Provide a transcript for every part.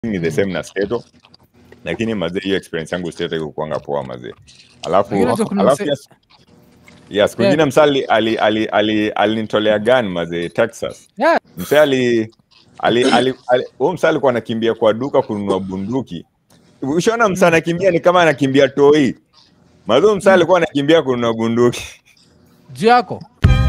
ni the same na Stato lakini mazee hiyo experience yangu Stato ikukwanga poa mazee alafu Lakini unajua kuna alafu mse- yes, yes Yeah. kwingine msali ali ali ali alinitolea gun mazee Texas Yeah. mse ali ali ali ali- huyo msa alikuwa anakimbia kwa duka kununua bunduki ushaona msa anakimbia ni kama anakimbia toi mazee msa alikuwa anakimbia kununua bunduki juu yako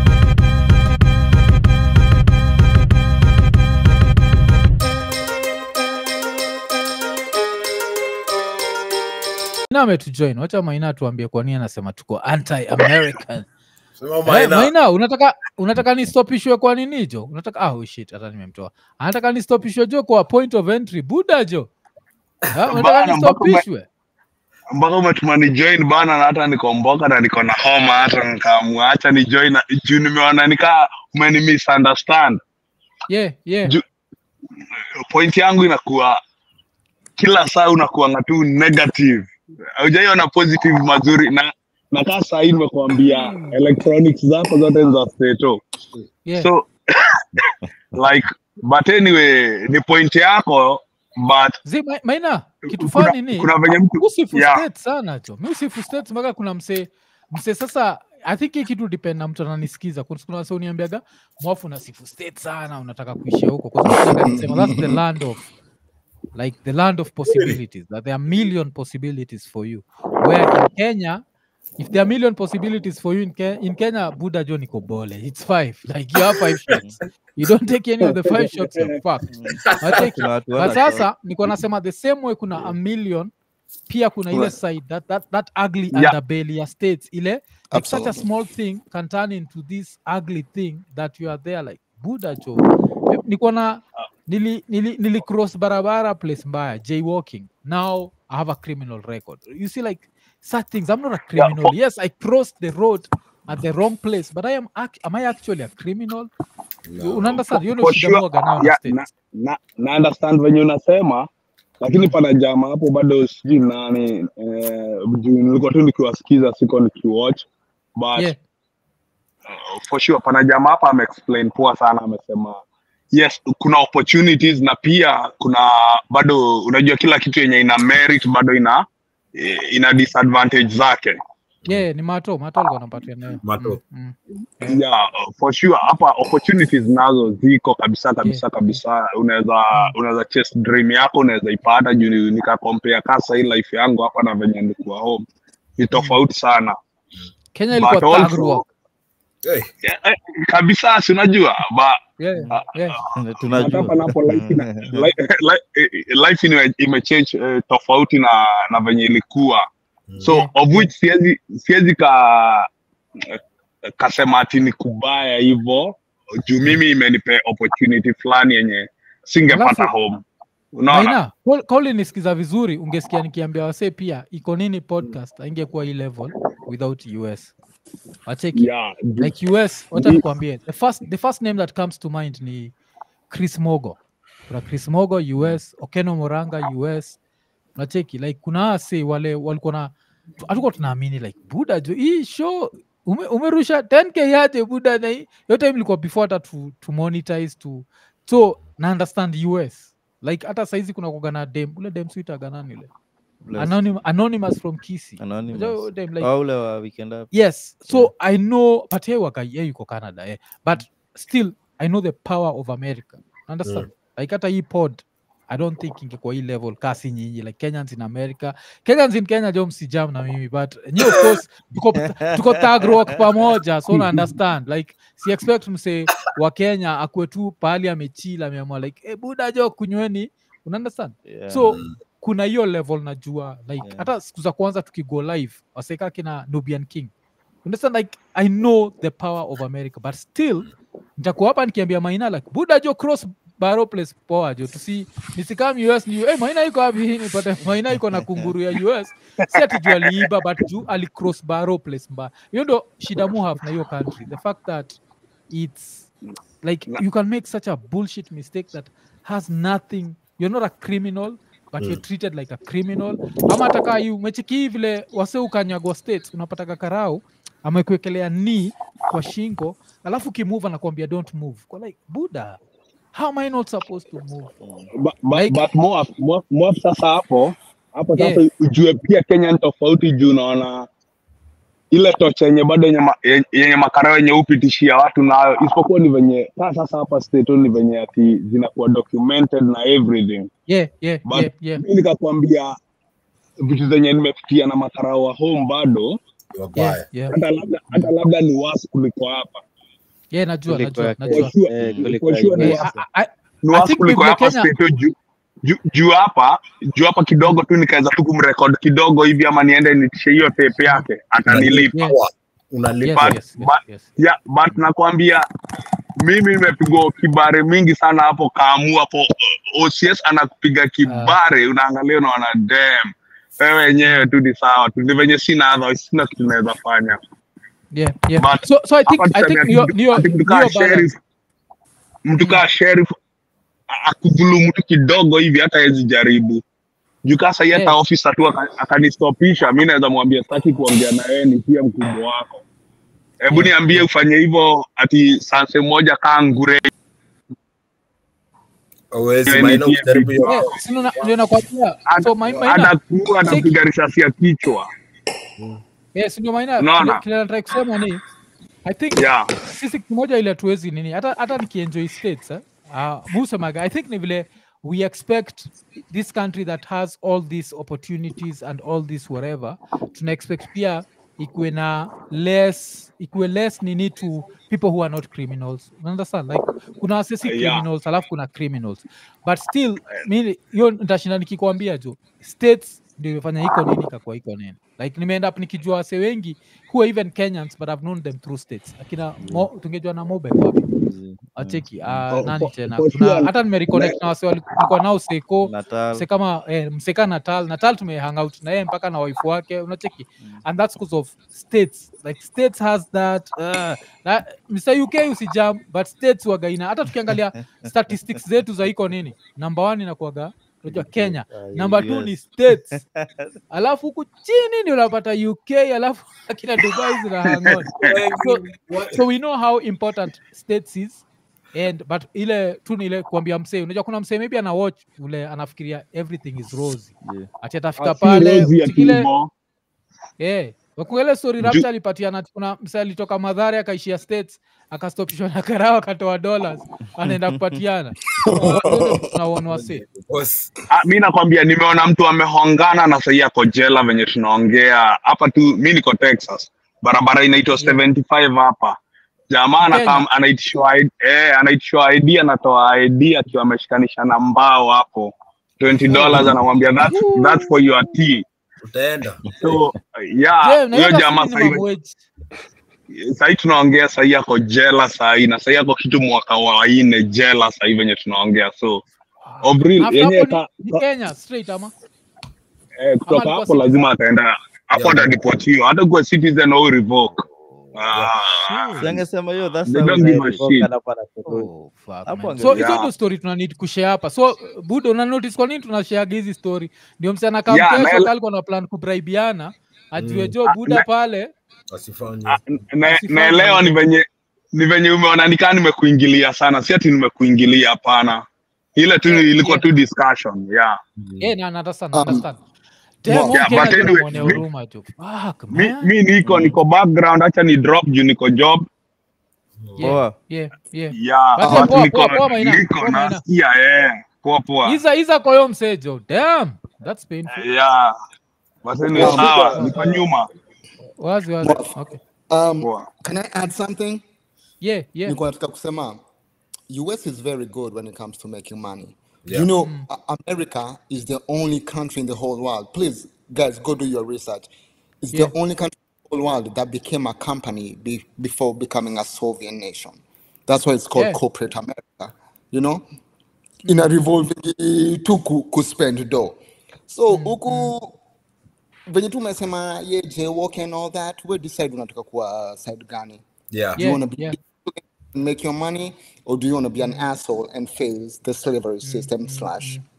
Maina ametujoin wacha maina tuambie kwa nini anasema tuko anti-american Sema Eh, Maina. maina unataka unataka nistopishwe kwa nini jo unataka ah, oh shit hata nimemtoa anataka nistopishwe jo kwa point of entry buda jo Ha, unataka Bana, mpaka ume- nistopishwe mpaka umetuma ni join bana na hata nikomboka na niko na homa hata nikamwacha ni join na- juu nimeona nikaa umeni misunderstand yeah yeah Ju- point yangu inakuwa kila saa unakuanga tu negative haujaiona positive mazuri na na kaa sahii nimekuambia electronics zako zote ni za steto yeah so like but anyway ni point yako but Zi, ma, maina kitu kuna, fani ni kuna venye mtu usifu yeah. state sana cho mi usifu state mpaka kuna mse mse sasa i think hii kitu depend na mtu ananisikiza kuna kuna wase uniambiaga mwafu na sifu state sana unataka kuishia huko kwa sababu nataka nisema that's the land of like the land of possibilities that there are million possibilities for you where in kenya if there are million possibilities for you in, Ke in kenya buda jo niko bole it's five like you have five shots you don't take any of the five shots you're fucked Wateki. Kuna watu But wana sasa niko nasema the same way kuna a million pia kuna ile Right. side that, that, that ugly Yeah. underbelly ya states ile like such a Absolutely. small thing can turn into this ugly thing that you are there like buda cho Eh, niko na nili, nili, nili cross barabara place mbaya jaywalking now i have a criminal record you see like such things i'm not a Yeah, criminal for- yes i crossed the road at the wrong place but i am act- am i actually a criminal No. una understand you know for shida sure, moga now na yeah, states na, na, na understand venye unasema lakini pana jama hapo bado sijui nani eh, juu nilikuwa tu nikiwasikiza siko nikiwatch but yeah uh, for sure pana jama hapa ameexplain poa sana amesema yes kuna opportunities na pia kuna bado unajua kila kitu yenye ina merit bado ina eh, ina disadvantage zake yeah ni mato mato alikuwa anapatia nayo Mato. mm, mm. yeah for sure hapa opportunities nazo ziko kabisa kabisa kabisa unaweza unaweza chase dream yako unaweza ipata juu ni- nikakompea kasa hii life yangu hapa na venye nilikuwa home ni tofauti sana kenya ilikuwa But also- thug rock. Hey, yeah, eh, kabisa si unajua ba yeah, yeah. hata tunajua panapo life ina- li- li- eh, life ime- imechange eh, tofauti na na venye ilikuwa so Yeah. of which siwezi siwezi ka kasema ati ni kubaya hivyo juu mimi imenipe opportunity fulani yenye singepata Alafu- home unaona Maina, Paul- kauli nisikiza vizuri ungesikia nikiambia wasee pia iko nini podcast aingekuwa hii level without us wacheki yeah juu- like us wacha Ndi- nikwambie the first, the first name that comes to mind ni chris mogo kuna chris mogo us okeno moranga us nacheki like kuna wase wale walikuwa na hatukuwa tunaamini like buda jo hii show ume, umerusha 10k yaje buda na hii hiyo time ilikuwa before hata to, to monetize to so na understand us like hata saizi kuna kuga na dem ule dem suitaga nani ule Bless. Anonym, anonymous from kisi Anonymous. Unajua huyo dem like Au ule wa weekend up yes so Yeah. i know but yeye waka yeye yuko canada eh. but still i know the power of america understand like hata hii pod i don't think ingekuwa hii level kasi nyinyi like kenyans in america kenyans in kenya jo msijam na mimi but nyi of course tuko, tuko thug rock pamoja so na understand like si expect mse wa kenya akue tu pahali amechila ameamua like hey, buda jo kunyweni una understand Yeah. so kuna hiyo level najua like Yeah. hata siku za kwanza tukigo live waseka kina nubian king understand like i know the power of america but still nitakuwa hapa nikiambia maina like buda jo cross baro place poa jo tusi nisikam us ni hey, maina iko wapi nipate maina iko na kunguru ya us si ati juu aliiba but juu alicross baro place mbaya hiyo ndo shida mu have na hiyo country the fact that it's like you can make such a bullshit mistake that has nothing you're not a criminal but you're treated like a criminal ama hata hii umechiki hii vile wase ukanyagwa states unapataka karau amekuekelea ni kwa shingo alafu ukimove anakuambia don't move kwa like buda how am i not supposed to move But, but, Like- but Moab, Moab, Moab sasa hapo hapo Yeah. sasa ujue pia Kenya ni tofauti juu unaona ile tocha yenye bado yenye, ma, yenye- yenye makarao yenye upitishia watu nayo, isipokuwa ni venye saa sasa hapa state ni venye ati zinakuwa documented na everything yeah yeah but yeah yeah mi nikakwambia vitu zenye nimepitia na makarao wa home bado yeah yeah hata labda hata labda ni wasi kuliko hapa yeah najua Kuliko najua ya najua For sure- Eh, kuliko for sure ni Eh, wasi I- I- ni I wasi think kuliko vile hapa Kenya- state juu juu juu hapa juu hapa kidogo tu nikaweza tu kumrekod kidogo hivi ama niende nitishe hiyo tape yake atanilipa yes unalipa yes But- yes yes, but- yes. yeah, but nakwambia mimi nimepigwa kibare mingi sana hapo kaamu hapo OCS anakupiga kibare unaangalia unaona damn wewe wenyewe tu ni sawa tu ni venye sina otherwise sina kitu naweza fanya yeah yeah But so so i think hapa i think tuseme niyo ati niyo ati mtu niyo kaa balance sheriff mtu kaa sheriff a- akudhulumu tu kidogo hivi hata hawezi jaribu juu kaa sahii hata Yeah. ofisa tu aka- akanistopisha mi naweza mwambia sitaki kuongea na wewe ni pia mkubwa wako hebu Yeah, niambie yeah. ufanye hivyo ati sanse moja kaa ngure Hauwezi, Yaani maana pia ukijaribu vitu hiyo- yeah sino na- ndio nakwambia so my hata maina kuwa anapiga risasi ya kichwa yes ndio maina Unaona? kile- kile nataka kusema ni i think yeah. sisi kimoja ile tuwezi nini hata hata nikienjoy states eh? uh, musemaga i think ni vile we expect this country that has all these opportunities and all this whatever tuna expect pia ikuwe na less ikuwe less nini to people who are not criminals You understand like kuna wasesi Yeah. criminals alafu kuna criminals but still mi hiyo nitashinda nikikwambia jo states ndio imefanya iko nini ikakuwa iko nini like nimeenda up nikijua wase wengi who are even kenyans but i've known them through states akina mo, tungejua na mobe wapi acheki uh, For- nani for- tena for kuna sure. hata nimereconnect na wase walikuwa nao seko Natal. mse kama eh, mseka natal natal tumehang out na yeye mpaka na wife wake unacheki and that's because of states like states has that uh, na, mr uk usijam but states wagaina hata tukiangalia statistics zetu za iko nini number one inakuaga unajua kenya number two ni states alafu huku chini ndio unapata uk alafu akina dubai zina hang on so, so we know how important states is and but ile tu ni ile kuambia msee unajua kuna msee maybe ana watch ule anafikiria everything is rosy Yeah. ati atafika Ah, si pale Rosie ati ile hivyo. eh wakuele story Ju- rapture alipatiana kuna msee alitoka madhari akaishia states akastopishwa na karao akatoa dollars anaenda kupatiana tunaonwa se Boss, Ah, mi nakwambia nimeona mtu amehongana na sahii ako jela venye tunaongea hapa tu mi niko texas barabara inaitwa 75 hapa jamaa anakaa Kenya. anaitishwa ID eh, anaitishwa id anatoa id akiwa ameshikanisha na mbao hapo 20 dollars anamwambia that's, that's for your tea utaenda so Je, yeah na huyo hiyo jamaa basi minimum sahii wage. sahii tunaongea sahii ako jela sahii na sahii ako kitu mwaka wa nne jela sahii venye tunaongea so Obril, After yenyewe hapo ka- ni, ni ka- Kenya straight ama Eh, kutoka alikuwa hapo citizen? lazima ataenda hapo Yeah. atadipotiwa hata kuwa citizen au revoke Ah, Si angesema hiyo that's They how don't we give a revoke shit. alafu anakurudi. Oh, fuck, Hapo man. ange- so hizo Yeah. ndo story tuna need kushare hapa so budo una notice kwa nini tunashaga hizi story ndio msichana kama Yeah, kesho na- kalikuwa na plan kubraibiana ajue Mm. jo buda na- pale wasifanye ah, na- Usifanye naelewa ni hivyo. venye ni venye umeona nikaa nimekuingilia sana si ati nimekuingilia hapana ile tu Yeah, ilikuwa yeah. tu discussion yeah yeah, na understand, Um, understand. yeah, Damn, huyu but Kenya anyway, tunamwonea mi- huruma jo. Fuck, mi, man. mi niko niko background hacha ni drop juu niko job Yeah, Poa. yeah, yeah. yeah But but yeah, poa, niko poa, poa, Maina, niko poa, Maina. nasikia eh poa poa Iza iza kwa hiyo msee jo. Damn, that's painful. yeah but anyway Um, sawa niko nyuma Wazi wazi. Well, Okay. Um, poa can I add something? Yeah, yeah. Nilikuwa nataka kusema US is very good when it comes to making money. Yeah. You know, A- America is the only country in the whole world. Please, guys, go do your research. It's Yeah. the only country in the whole world that became a company be, before becoming a Soviet nation. That's why it's called Yeah. corporate America. You know, in a revolving to ku, ku spend dough. So huku venye tu umesema ye jaywalk and all that, we decide unataka kuwa side gani. yeah. Do you Yeah, want to be yeah. and make your money, or do you want to be an asshole and face the slavery system slash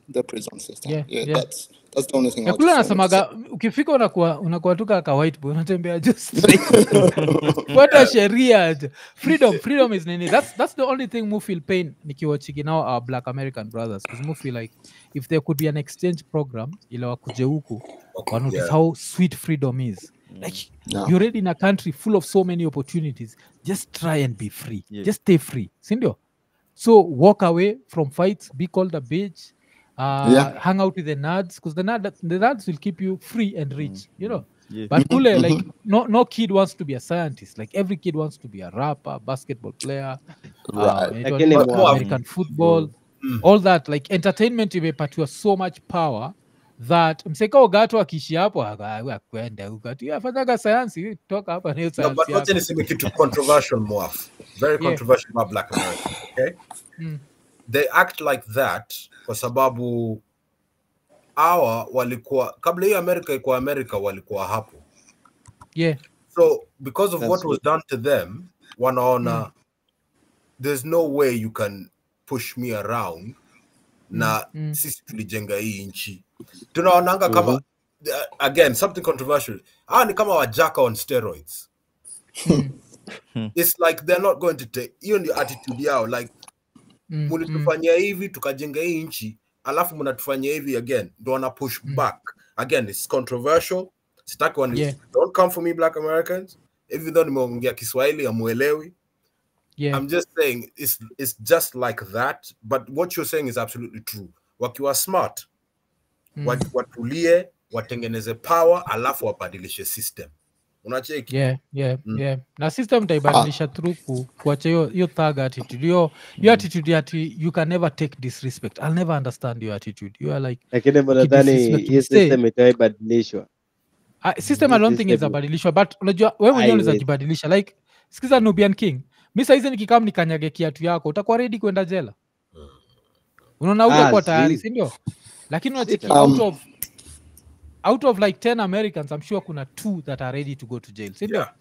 the prison system. Yeah, Yeah, yeah. that's that's the only thing. I yakula just wanted to say. anasemaga ukifika unakuwa unakuwa tu kaka white boy unatembea just fuata sheria aje. freedom freedom is nini that's, that's the only thing mu feel pain nikiwachiki now our black american brothers because mu feel like if there could be an exchange program ile wakuje huku Okay, wanotice yeah. how sweet freedom is like Yeah. you're already in a country full of so many opportunities just try and be free Yeah. just stay free sindio so walk away from fights be called a bitch uh, Yeah. hang out with the nerds because the, nerd, the nerds will keep you free and rich you know Yeah. but kule like no no kid wants to be a scientist like every kid wants to be a rapper basketball player uh, Right. inaitwa Lakini nini? mwa- american football all that like entertainment imepatiwa so much power that mseka ogato akiishi hapo aka- akwenda huko ati afanyaga sayansi toka hapa na hiyo No, sayansi but wacha yako niseme kitu controversial mwaf very Yeah. controversial about black america okay Mm. they act like that kwa sababu hawa walikuwa kabla hiyo america ikuwa america walikuwa hapo yeah so because of That's what was done to them wanaona there's no way you can push me around na mm. sisi tulijenga hii nchi tunaonanga kama uh, again something controversial ah ni kama wajaka on steroids it's like they're not going to take hiyo ndio attitude yao like Mm, mm. mulitufanyia hivi tukajenga hii nchi alafu mnatufanyia hivi again ndo wana push back again it's controversial sitaki wani Yeah. don't come for me black americans even though nimeongea kiswahili amuelewi yeah i'm just saying it's, it's just like that but what you're saying is absolutely true wakiwa smart Mm. wat- watulie watengeneze power alafu wabadilishe system unacheki yeah yeah Mm. yeah na system taibadilisha through ku, kuacha hiyo hiyo thug attitude hiyo hiyo attitude ati you can never take disrespect i'll never understand your attitude you are like lakini nadhani Ukidisrespect hii msee, system itaibadilishwa uh, system i don't think system- izabadilishwa but unajua wewe mwenyewe unaweza Haiwezi. jibadilisha like sikiza nubian king mi saizi nikikam nikanyage kiatu yako utakuwa redi kwenda jela unaona Ah, utakuwa tayari si. sindio lakini unacheki Sita. out Um, of out of like 10 americans i'm sure kuna two that are ready to go to jail sindio Yeah.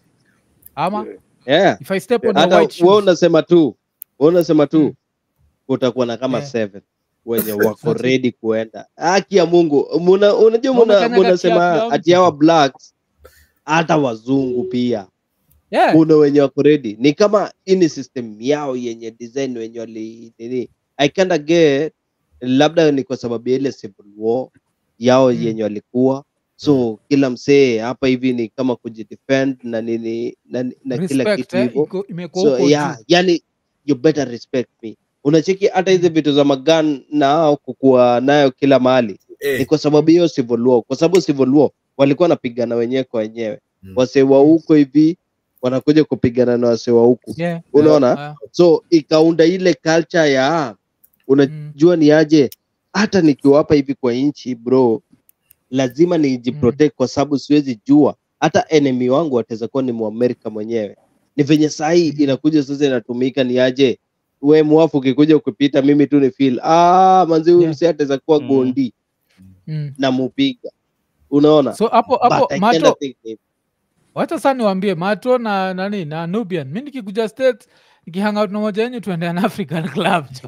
ama yeah if i step on your hata white wewe shoes unasema tu wewe unasema tu Mm. kutakuwa na kama Yeah. seven wenye wako That's it. ready kuenda haki ya mungu muna, unajua Na muna, umekanyaga kiatu munasema ya ati mtu. hawa blacks hata wazungu pia yeah kuna wenye wako ready ni kama ini system yao yenye design wenye wali nini i kinda get labda ni kwa sababu ya ile civil war yao Mm. yenye walikuwa so kila msee hapa hivi ni kama kujidefend na nini na, na kila respect kitu eh, hivyo iko- imekuwa so huko yeah, juu yani you better respect me unacheki hata hizi vitu za magan na hao kukuwa nayo kila mahali ni Eh, kwa sababu hiyo civil war kwa sababu civil war walikuwa wanapigana wenyewe kwa wenyewe Mm. wasee wa huko hivi wanakuja kupigana na wasee wa huku yeah unaona yeah, so ikaunda ile culture ya unajua ni aje hata nikiwa hapa hivi kwa nchi bro lazima nijiprotect kwa sababu siwezi jua hata enemy wangu wataweza kuwa ni muamerika mwenyewe ni venye sahii inakuja sasa inatumika ni aje we mwafu ukikuja ukipita mimi tu ni feel ah manzi huyu Yeah. msee ataweza kuwa Mm. gondi mm. na mupiga unaona so hapo hapo But I kinda mato think ni- wacha saa niwambie mato na nani na nubian mi nikikuja state nikihangout na moja yenyu tuende an african club jo.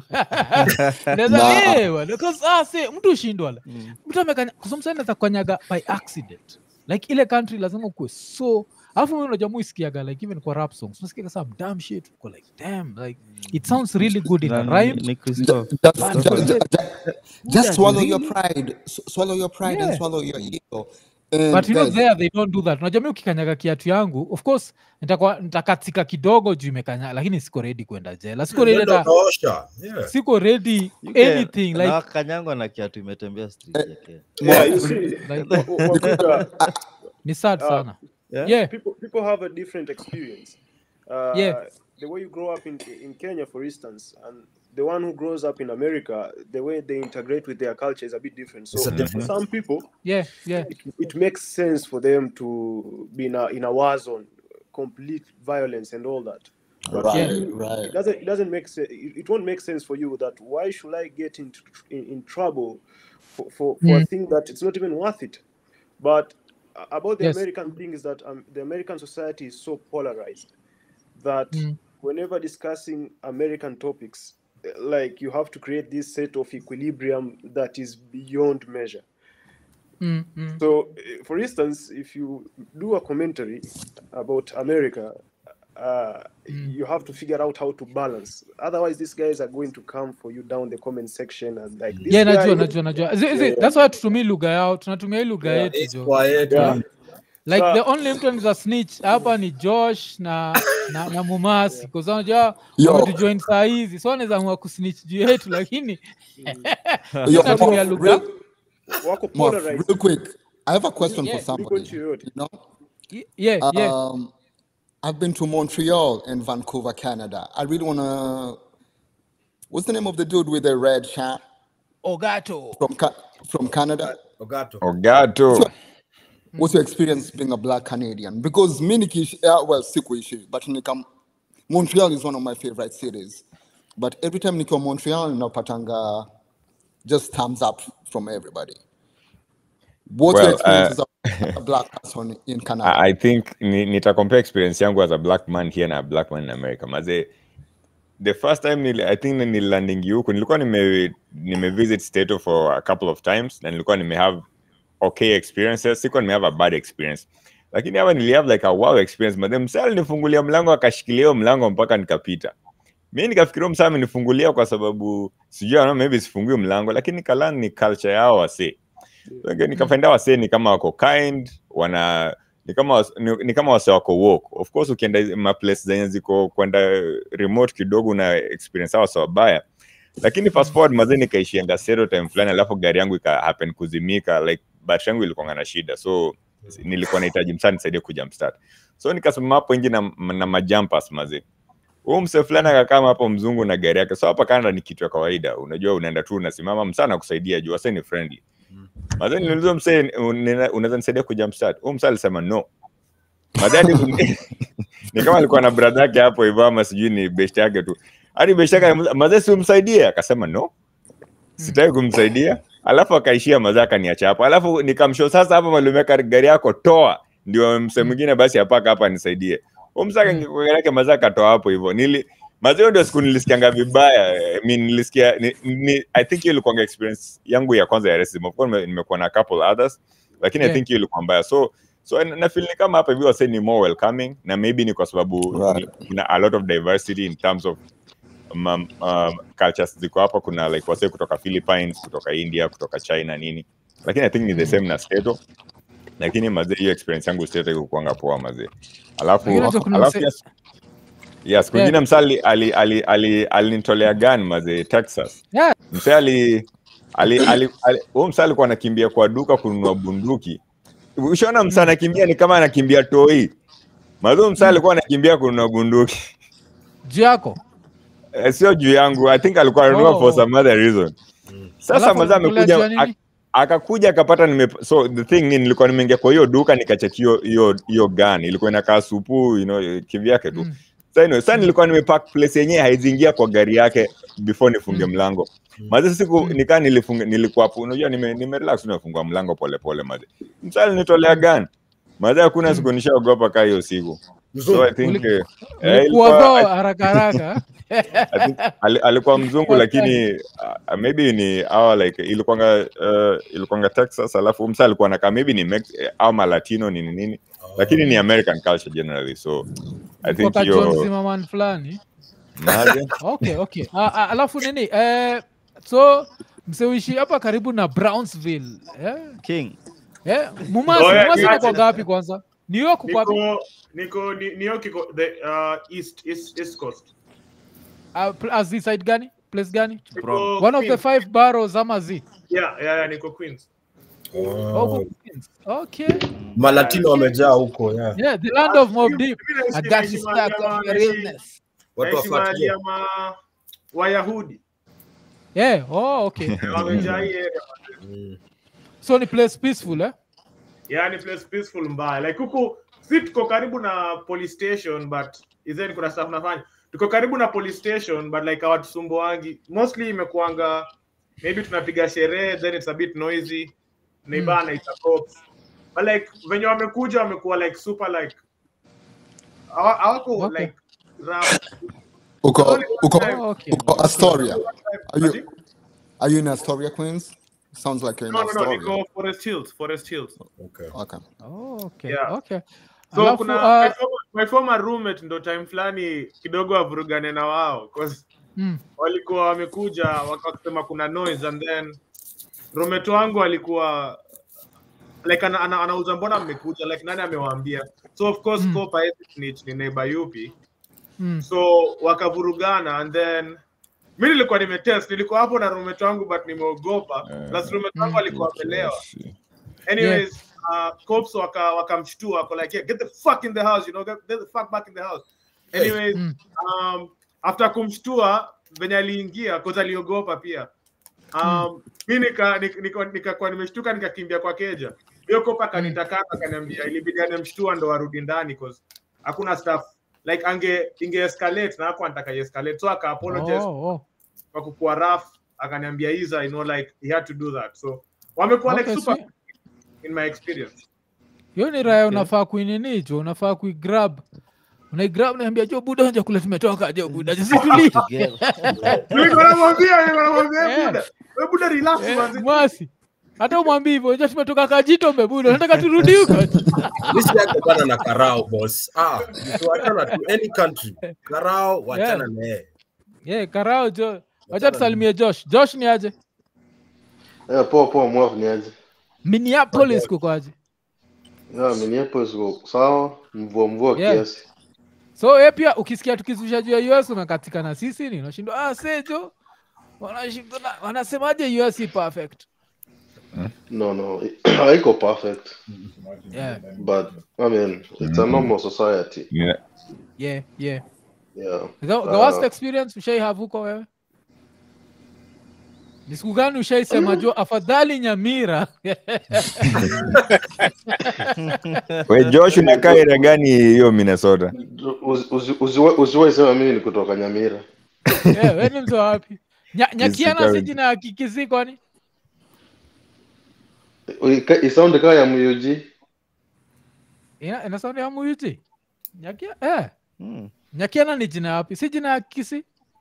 Naweza- Nah. eh, bwana, 'cause, ah, see, mtu ushindwa la. Mm. mtu amekanya kusomsanaweza kukanyaga by accident like ile country lazima ukuwe so alafu mimi unajua muisikiaga like even kwa rap songs unasikiaga some damn shit uko like damn like it sounds really good in a Na ni- rhyme ni Christophe. Just, But just, is just, it- just Buddha, swallow your really? pride. S- swallow your pride Yeah. and swallow your ego. And but you know guys, there they don't do that unajua mi ukikanyaga kiatu yangu of course nitakuwa nitakatika kidogo juu imekanyaga lakini siko ready kwenda jela siko ready ndio hata unaosha. Yeah. siko ready You can- anything na like, kanyangwa na kiatu imetembea street Eh, yake. Yeah, you see, like Wa- Wa- Wakuda, ni sad uh, sana Yeah? yeah people people have a different experience. Uh, Yeah. The way you grow up in in Kenya, for instance, and the one who grows up in America, the way they integrate with their culture is a bit different. So It's a for different- some people, yeah yeah it, it makes sense for them to be in a in a war zone, complete violence and all that. But right, it right. doesn't it doesn't make sense. It, it won't make sense for you that why should I get into in, in trouble for, for, for a Mm. thing that it's not even worth it. But uh, about the Yes. American thing is that um, the American society is so polarized that Mm. whenever discussing American topics, like you have to create this set of equilibrium that is beyond measure. Mm, mm. So, eh, for instance, if you do a commentary about America, uh, Mm. you have to figure out how to balance. Otherwise, these guys are going to come for you down the comment section and like this yeah guy. najua najua najua Zi- zi- Yeah. that's why tutumii lugha yao tunatumia hii lugha Yeah, yetu it's jo quiet, Yeah. man. like Sa- the only mtu anaweza snitch hapa ni josh na na, na mumasi kwa sababu unajua Yo. wametujoin saa hizi so anaweza amua kusnitch juu yetu lakini Yo, tunatumia Moff, lugha real, wako Moff, polarized. real quick. I have a question Yeah, for Liko somebody. nchi yoyote. You know, Y- yeah yeah um, I've been to Montreal and Vancouver, Canada. I really wanna. What's the name of the dude with the red hat ogato from Ca- from Canada? Ogato. Ogato. What's your experience being a black Canadian? Because Minikish, uh, well, Sikuishi, but Nikam, Montreal is one of my favorite cities. But every time Nico Montreal, Napatanga just thumbs up from everybody. What's your Well, uh, experience as a black person in Canada? I I think ni, nitacompare experience yangu as a black man here na a black man in America. Maze, the first time nili, I think nililandingi huku nilikuwa nime, nime visit Stato for a couple of times na nilikuwa nime have okay experiences, sikuwa nime have a bad experience. Lakini hapa nili have like a wow experience. Maze msee alinifungulia mlango akashikilia hiyo mlango mpaka nikapita. Mi nikafikiria msee amenifungulia kwa sababu sijui ano maybe sifungui mlango lakini kalan ni culture yao wasee. So, again, nikafainda wasee ni kama wako kind wana ni kama was- ni, ni kama wase wako woke of course ukienda hizi maplace zenye ziko kwenda remote kidogo na experience hao wase wabaya lakini fast forward mazee nikaishianga zero time fulani alafu gari yangu ika happen kuzimika like battery yangu ilikuwa na shida so nilikuwa nahitaji msaa nisaidie kuja mstart so nikasimama hapo nje na, na majampas mazee huu mse fulani akakaa hapo mzungu na gari yake so hapa Canada ni kitu ya kawaida unajua unaenda tu unasimama msaa nakusaidia juu wase ni friendly Madhani niliuliza msee "Una- unaweza nisaidia kuja mstart. Huyo msee alisema no. Madhani ni kama alikuwa na brother yake hapo hivyo ama sijui ni best yake tu. Hadi best yake anamuuliza, madhani si umsaidie? Akasema no. Sitaki kumsaidia. Alafu akaishia mazaa akaniacha hapo. Alafu nikamshow sasa hapa malume gari yako toa. Ndio msee mwingine basi apaka hapa nisaidie. Huyo msee akangekuwa gari yake mazaa akatoa hapo hivyo. Nili mazao ndio siku nilisikianga vibaya. I mean, nilisikia ni, ni, I think hiyo ilikuwa experience yangu ya kwanza ya racism. Of course nime- nimekuwa na couple others lakini Yeah. I think hiyo ilikuwa mbaya. So so na na feel ni kama hapa hivi wase ni more welcoming na maybe ni kwa sababu Right. ni- kuna a lot of diversity in terms of um, um, cultures ziko hapa kuna like wase kutoka Philippines, kutoka India, kutoka China nini. Lakini I think ni the same na Stato. Lakini mazee hiyo experience yangu Stato ikuanga poa mazee. Alafu Lakini unajua kuna alafu mse- yes, yes Yeah. kwingine msali ali ali ali alinitolea gun mazee Texas. Yeah. Msee ali ali ali ali- huyo msee alikuwa anakimbia kwa duka kununua bunduki. Ushaona msee anakimbia ni kama anakimbia toi. Mazoo msee alikuwa anakimbia kununua bunduki. juu yako Eh, sio juu yangu i think alikuwa ananunua Oh. for some other reason sasa Alafu mazaa alikula amekuja juu ya nini? ak- akakuja akapata nime so the thing ni nilikuwa nimeingia kwa hiyo duka nikacheki hiyo hiyo hiyo gun ilikuwa inakaa supu you know kivyake tu Mm. sasa anyway, sasa nilikuwa nimepark place yenyewe haiziingia kwa gari yake before nifunge mlango maze siku Mm. nikaa nilifunga nilikuwa hapo unajua nime, nime relax tu nafungua mlango pole pole maze msali nitolea gun maze hakuna siku nishaogopa kaa hiyo siku so i think Uli- eh, eh, ulikuwa ilikuwa- go haraka haraka I think ali- alikuwa mzungu lakini uh, maybe ni awa like ilikuwanga uh, ilikuwanga Texas alafu msa alikuwa nakaa maybe ni Mex eh, au malatino nini nini lakini ni American culture generally so I think Kutoka John hiyo Zimmerman fulani maze okay okay Ah, ah, alafu nini eh, so mseuishi hapa karibu na brownsville eh? King. Eh? mumasi Oh, yeah, mumasi yeah. nako gapi kwanza new york uko wapi Niko niko ni- New York iko the uh, east east east coast. Ah, pl- as the side gani place gani Niko one of the Queens. five boroughs ama z Yeah, yeah, yeah, niko Queens. oh, uko Queens. okay malatino wamejaa huko yeah. yeah the land of mob deep Mimi naishi- i got naishi you mahali stuck ama- on your naishi- realness watu naishi mahali wafuatilie ya ma Wayahudi. yeah oh okay Wamejaa hii area. Mm. so ni place peaceful eh Yani place peaceful mbaya. Like huku si tuko karibu na police station but isn't kuna stuff nafanya. Tuko karibu na police station but like hawatusumbuangi. Mostly imekuanga maybe tunapiga sherehe then it's a bit noisy. Neighbor Mm. anaita cops. But like venye wamekuja wamekuwa like super like hawa- hawako Okay. like rough. Uko Only one uko time. Oh, okay. uko Astoria. One time. Are you Ati? are you in Astoria, Queens? Sounds like you're in No, no, no, Astoria. niko Forest Hills, Forest Hills. Okay. Okay. Oh, okay. Yeah. Okay. So Alafu kuna my uh, former, my former roommate ndo time fulani kidogo wavurugane na wao 'cause mm, walikuwa wamekuja wakasema kuna noise and then roommate wangu alikuwa like ana, ana, anauza mbona mmekuja like nani amewaambia so of course Mm. mm. Copa snitch ni neighbor yupi mm, so wakavurugana and then mi nilikuwa nimetest nilikuwa hapo na roommate wangu but nimeogopa plus roommate wangu Mm. alikuwa amelewa anyways uh, cops waka wakamshtua wako like yeah, get the fuck in the house you know get, get the fuck back in the house anyways mm, um, after kumshtua venye aliingia cause aliogopa pia um, mi nika nika- nika- nikakuwa nimeshtuka nikakimbia kwa keja hiyo kopa akanitakata akaniambia ilibidi anemshtua ndo arudi ndani cause hakuna stuff like ange inge escalate na hakuwa anataka escalate so aka apologize oh, oh. kwa kukuwa rough akaniambia Iza, you know like he had to do that so wamekuwa Okay, like super sweet. in my experience hiyo ni raya unafaa kuinini jo unafaa kuigrab unaigrab naambia jo buda nja kule tumetoka jo buda jo situlie Together. nilikuwa namwambia nilikuwa namwambia Eh. buda wewe buda relax Eh, manzi mwasi hata umwambii hivyo nja tumetoka kajito mbebuda nataka turudi huko Lisi yako bana na karao boss. Ah, mtu achana tu any country. Karao wachana Yeah. na yeye. yeah, karao jo wacha tusalimie josh josh ni aje Eh, poa poa mwafu ni aje? minneapolis kuko aje Ya, Minneapolis uko sawa, mvua mvua Yeah. kiasi. so ye pia ukisikia tukizusha juu ya us unakatika na sisi ni unashindwa ah, sejo wanashindwa na- wanasemaje us i perfect No, no, haiko perfect, yeah, but I mean, it's a normal society. Yeah. yeah, yeah. Yeah. The, the worst Uh, experience ushai have huko wewe ni siku gani ushaisema jo afadhali nyamira We Josh, unakaa area gani hiyo Minnesota? usi- usi- usiwe- usiwahi sema mimi ni kutoka Nyamira. yeah, we ni mtu wa wapi Nya, nyakiana si County. jina ya kikisi kwani Ika- Isaundi kaa ya Muyuji. Ina- inasaundi ya muyuti nyakia eh. Hmm. nyakiana ni jina yapi si jina ya kikisi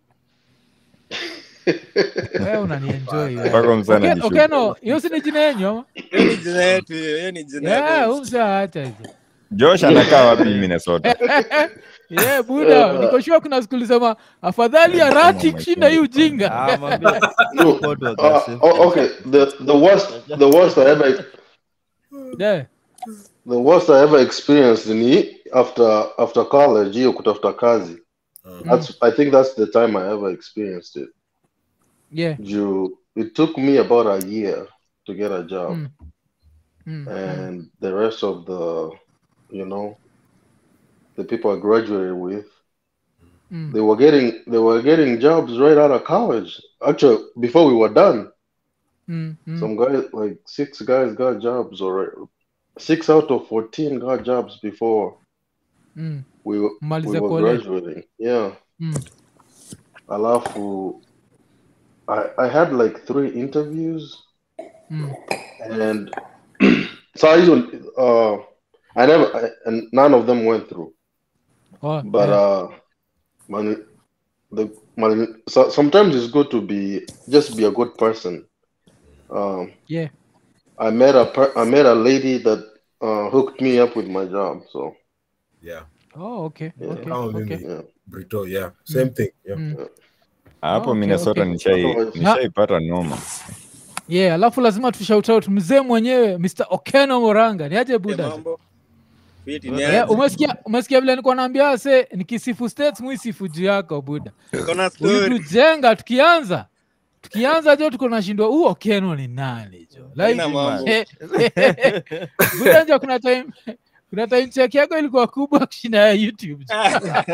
wewe unanienjoy wewe. Mpaka msana Oke- jishuku. okeno hiyo si ni jina yenyu ama hiyo ni jina yetu hiyo hiyo ni jina yeah, yetu umsaacha hizo Josh anakaa wapi Minnesota? yeah, buda nikoshua kuna skuli sema afadhali ya rati kushinda hii ujinga Ah, mwambie No, Port uh, aggressive. oh, okay, the, the worst, the worst I ever, yeah. the worst I ever experienced ni after, after college, hiyo kutafuta kazi. That's, I think that's the time I ever experienced it. yeah. You, it took me about a year to get a job. Mm. Mm. and the rest of the you know the people I graduated with Mm. they were getting they were getting jobs right out of college actually before we were done Mm. Mm. some guys like six guys got jobs or six out of 14 got jobs before Mm. we, were- we Maliza were college. graduating yeah Mm. alafu I, I had like three interviews Mm. and so I usually, uh I never I, and none of them went through Oh, but yeah. uh man the man so, sometimes it's good to be just be a good person um yeah. i met a per, i met a lady that uh hooked me up with my job so Yeah. Oh, okay. Yeah. Okay. Kama mimi. Okay. yeah Brito, yeah. Same thing. Yeah. Mm. Hapo Okay, Minnesota okay. nishai Otherwise- nishaipata noma. yeah alafu lazima tushout out mzee mwenyewe mr okeno moranga ni aje Eh, buda mambo fiti ni yeah, aje umesikia umesikia vile nilikuwa naambia se nikisifu states muisifu juu yako buda kona story ulitujenga tukianza tukianza jo tuko nashindwa huu okeno ni nani jo like, Haina mambo. buda njo kuna time kuna time check yako ilikuwa kubwa kushinda ya youtube jo.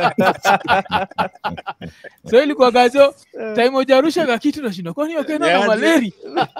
so ilikuwa gajo time ujarusha ka kitu nashinda kwani okeno na Niaje? maleri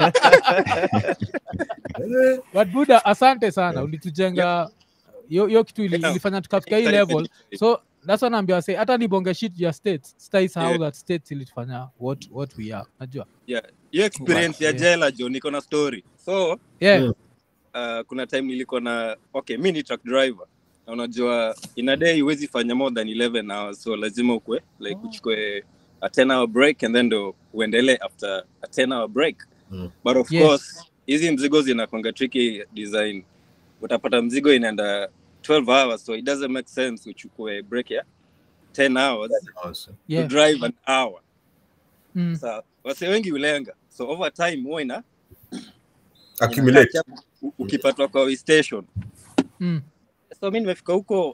but buda asante sana ulitujenga hiyo hiyo kitu ili- Yeah. ilifanya tukafika hii Thank you. level so that's what naambia say hata nibonge shit ya states staisahau Yeah. that states ilitufanya what what we are najua Yeah, hiyo experience ya Yeah. jela jo niko na story so yeah Mm. uh, kuna time nilikuwa na okay mi ni truck driver na unajua in a day huwezi fanya more than 11 hours so lazima ukwe like uchukue a 10 hour break and then ndo uendelee after a 10 hour break Mm. but of Yes. course hizi mzigo zinakwanga tricky design utapata mzigo inaenda 12 hours so it doesn't make sense uchukue break ya 10 hours Yeah. to drive an hour Mm. sa wase wengi ulenga so over time huwa ina Accumulate. ina catch up u- ukipatwa kwa way station Mm. so mi nimefika huko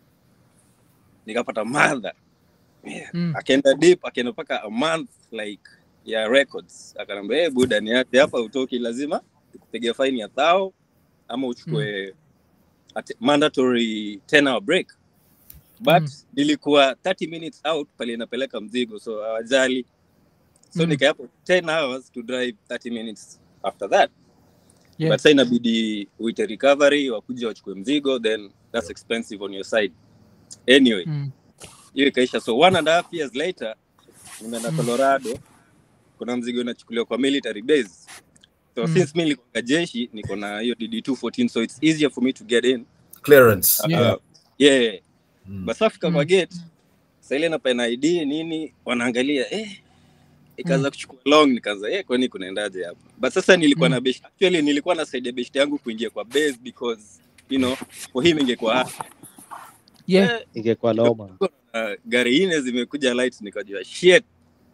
nikapata madha Mm. akaenda deep akaenda mpaka a month like ya records akanambia hey, buda ni ati hapa utoki lazima tukupige fine ya thao ama uchukue ati- mandatory 10 hour break but Mm. nilikuwa 30 minutes out pale inapeleka mzigo so hawajali so Mm. nikahapo 10 hours to drive 30 minutes after that Yeah. but sa inabidi uite recovery wakuja wachukue mzigo then that's expensive on your side anyway Mm. hiyo ikaisha so one and a half years later nimeenda Mm. colorado kuna mzigo inachukuliwa kwa military base so Mm. since mi nilikuwa jeshi niko na hiyo dd 214 so it's easier for me to get in Clearance. uh, Yeah. yeah. Mm. basafika kwa Mm. gate saile napena id nini wanaangalia eh, ikaanza kuchukua long nikaanza eh, kwani kunaendaje hapa but sasa nilikuwa Mm. na best actually nilikuwa na side ya best yangu kuingia kwa base because you know for him ingekuwa hard. Yeah. eh, ingekuwa noma uh, gari nne zimekuja light nikajua shit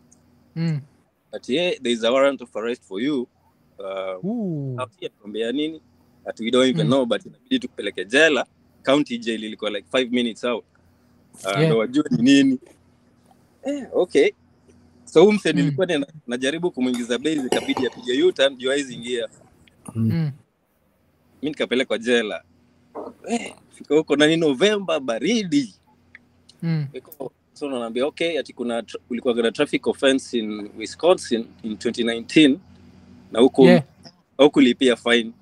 Mm. ati hey, there is a warrant of arrest for you uh, Ooh. tuambia nini ati we don't even Mm. know but inabidi tukupeleke jela county jail ilikuwa like five minutes out uh, Yeah. ndo wajue ni nini eh, okay so huu mse Mm. nilikuwa nina- najaribu kumwingiza base ikabidi apige u-turn juu haizi ingia Mm. mi nikapelekwa jela eh, fika huko na ni novemba baridi Mm. Iko- so naambia okay ati kuna tra- kulikuwa kuna traffic offense in wisconsin in 2019 na huku Yeah. haukulipia fine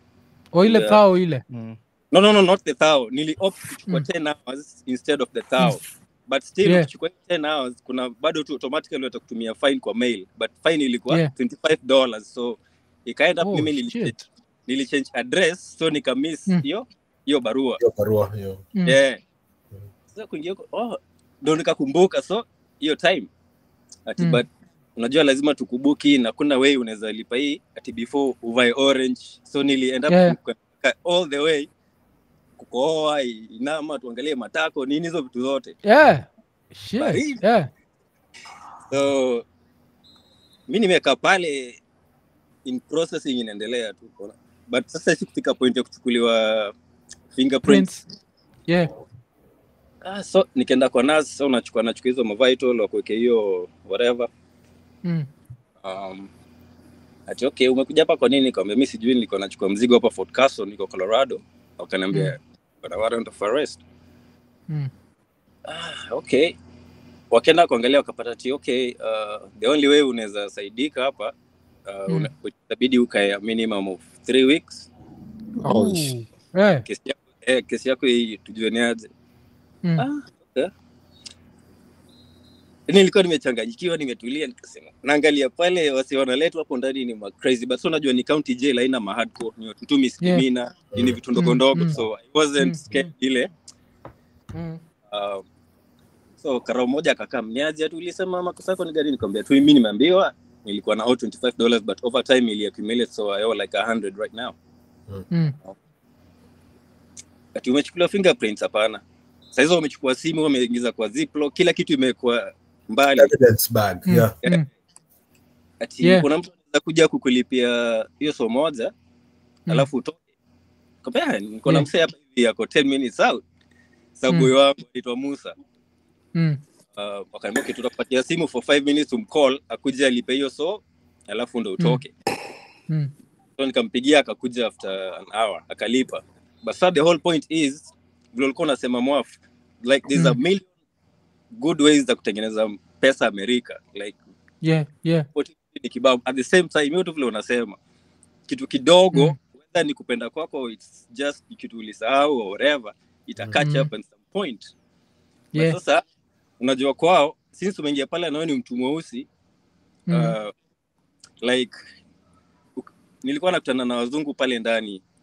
O ile Yeah. thao ile. Mm. no no no not the thou nili opt kuchukua Mm. 10 hours instead of the thou but still Yeah. ukichukua 10 hours kuna bado tu automatically watakutumia fine kwa mail but fine ilikuwa Yeah. 25 dollars so ikaenda Oh, mimi nili shit. nilichange address so nikamiss Mm. hiyo hiyo barua Hiyo barua hiyo. Mm. yeah sasa kuingia huko oh ndo nikakumbuka so hiyo time ati Mm. but unajua lazima tukubuki na kuna way unaweza lipa hii ati before uvae orange so nilienda Yeah. all the way kukohoa inama tuangalie matako nini hizo vitu zote Yeah. Shit. Baridi. Yeah. so mi nimekaa pale in processing inaendelea tu unaona. but sasa sikufika point ya kuchukuliwa fingerprints Prince. Yeah. ah, so nikaenda kwa nurse so unachukua nachukua hizo mavital wakuweke hiyo whatever Mm. um, ati okay umekuja hapa kwa nini nikamwambia mi sijui nilikuwa nachukua mzigo hapa Fort Carson niko Colorado wakaniambia kuna warrant of arrest Mm. ah, okay wakaenda kuangalia wakapata ti okay uh, the only way unaweza saidika hapa uh, Mm. una- itabidi ukae a minimum of three weeks Ooh. Yeah. kesi yako, eh, kesi yako hii tujue ni aje Mm. ah, okay. nilikuwa nimechanganyikiwa nimetulia nikasema naangalia pale wasi wanaletwa hapo ndani ni ma crazy but so unajua ni county jail haina ma hardcore ni watu tu misdemeanor Yeah. ni vitu ndogo Mm, ndogo mm. so i wasn't Mm, scared ile Mm. um, so karao moja akakaa mniaji ati ulisema makosa yako ni gani nikamwambia tu mimi nimeambiwa nilikuwa na owe 25 dollars but over time ili accumulate so i owe like 100 right now Mm. ati umechukuliwa fingerprints hapana saa hizo wamechukua simu wameingiza kwa ziplo kila kitu imekuwa mbali Evidence bag. Mm. Yeah. Mm. ati Yeah. kuna mtu anaweza kuja kukulipia hiyo so moja Mm. alafu utoke Kaambia, niko na Yeah. msee hapa hivi yako 10 minutes out sabuyo wangu anaitwa musa Mm. uh, wakaambia okay, tutakupatia simu for 5 minutes umcall akuja alipe hiyo so alafu ndo utoke Mm. so nikampigia akakuja after an hour akalipa but sir, the whole point is vile ulikuwa unasema mwaf like there's a Mm. million good ways za kutengeneza pesa amerika like Yeah. Yeah. opportunity ni kibao at the same time hiyo tu vile unasema kitu kidogo Mm. whether ni kupenda kwako it's just ni kitu ulisahau or whatever ita catch Mm. up at some point But Yeah. sasa unajua kwao since umeingia pale nawe ni mtu mweusi Mm. uh, like uk- nilikuwa nakutana na wazungu pale ndani